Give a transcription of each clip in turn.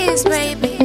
kiss, baby.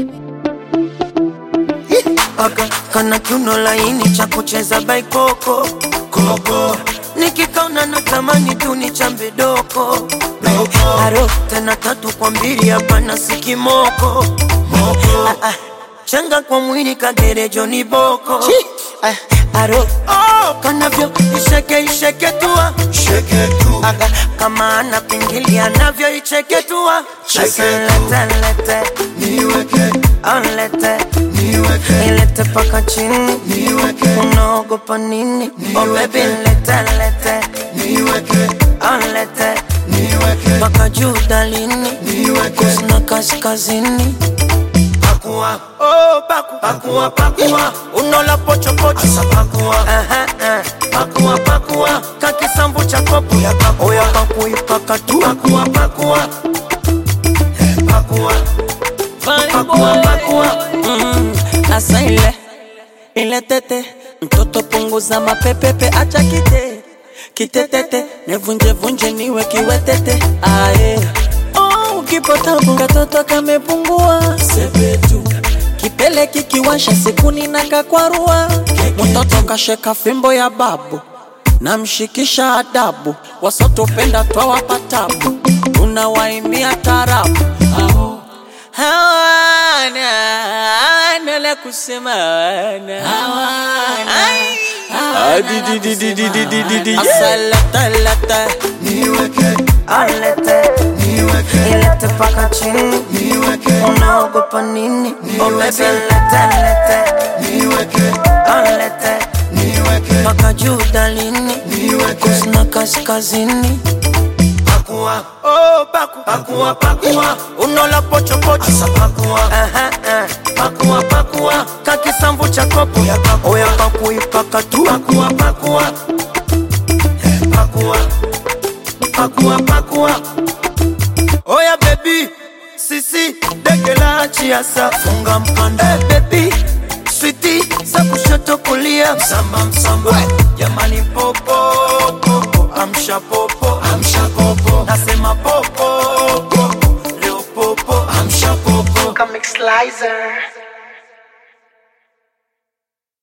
Aka kana kiuno laini cha kucheza baikoko koko nikikaona natamani tu ni chambe doko aro tena tatu kwa mbili hapana sikimoko ah, ah. changa kwa mwili kagerejo ni boko ah, aro oh, kanavyo isheke isheke tua Aga, kama ana pingili anavyo icheke tua Sasa lete lete Onlete ilete paka chini unaogopa nini oh baby lete lete Onlete paka juu dalini kusina kaskazini pakua oh paku pakua pakua unola pocho pocho asa pakua aha uh, pakua pakua kakisambu cha kopo ya pakua oya paku ipaka tu pakua pakua Eh, pakua pakua pakua Mm, asa ile ile tete mtoto punguza mapepepe acha kite kitetete nevunje vunje niwe kiwetete aye oh, ukipotabu katoto kamepungua sepetu kipele kikiwasha sikuni na kakwarua mtoto kasheka fimbo ya babu namshikisha adabu wasotopenda twawapa tabu tunawaimia tarabu Aho. hawana hawana la kusema hawana Ai. Asa lata lata Alete ilete paka chini unaogopa nini oh baby lete lete Alete paka juu dalini kusina kaskazini pakua oh paku pakua pakua unola pocho pocho asa pakua aha uh, pakua pakua kakisambu cha kopo ya pakua oya paku ipaka tu pakua pakua Eh, pakua pakua pakua oya baby sisi dege la chiasa funga mkanda hey, baby switi za kushoto kulia msamba msamba jamani popo popo amsha popo amsha popo nasema popo popo leo popo amsha popo Comic Slicer.